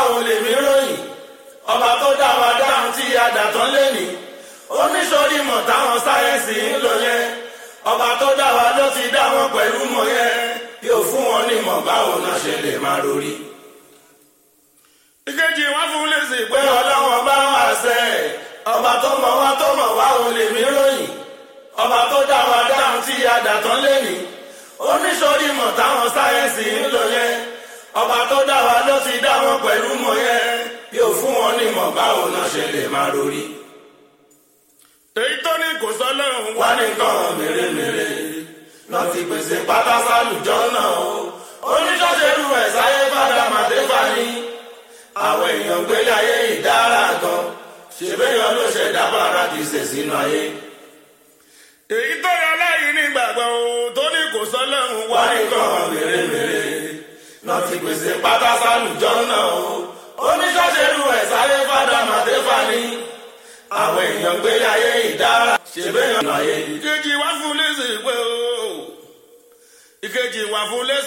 báwo lèmi ròyìn ọba tó dá wa dáhùn tí adàtán lẹ́nìí oníṣòrí mọ̀ táwọn sáyẹ́ǹsì ń lò yẹn ọba tó dá wa ló ti dá wọn pẹ̀lú mọ̀ yẹn yóò fún wọn ní mọ̀ báwo náà ṣe lè máa rori. ìkejì wọn fún lèsì pé ọlọ́wọ́n bá wà sẹ́ ọba tó mọ̀ wá tó mọ̀ wá ò lè mí ròyìn ọba tó dá wa dáhùn tí adàtán lẹ́nìí oníṣòrí mọ̀ táwọn sáyẹ́ǹsì ń lò yẹn ọba tó dá wa ló ti dá wọn pẹ̀lú mọ̀ yẹn yóò fún wọn ní mọ̀ báwo náà ṣe lè máa rori. èyí tó ní kò sọ lóhùn wá nìkan mèremère lọ ti pèsè pátá sálùjọ náà o oníṣọ́ṣẹ́rù ẹ̀ sáyé padà màdéfà ní àwọn èèyàn gbélé ayé ìdára gan ṣèbéyàn ló ṣẹ̀dá paradíṣe sínú ayé. èyí tó yọ lẹ́yìn nígbàgbọ́ o tó ní kò sọ lóhùn wá nìkan mèremère lọ ti pèsè pátá sálùjọ náà o oníṣọ́ṣẹ́rù ẹ̀ sáyé padà màdéfà ní àwọn èèyàn gbélé ayé ìdára ṣèbéyàn ayé. ìkejì wá fún lẹ́sìn pé o ìkejì wá fún lẹ́sìn.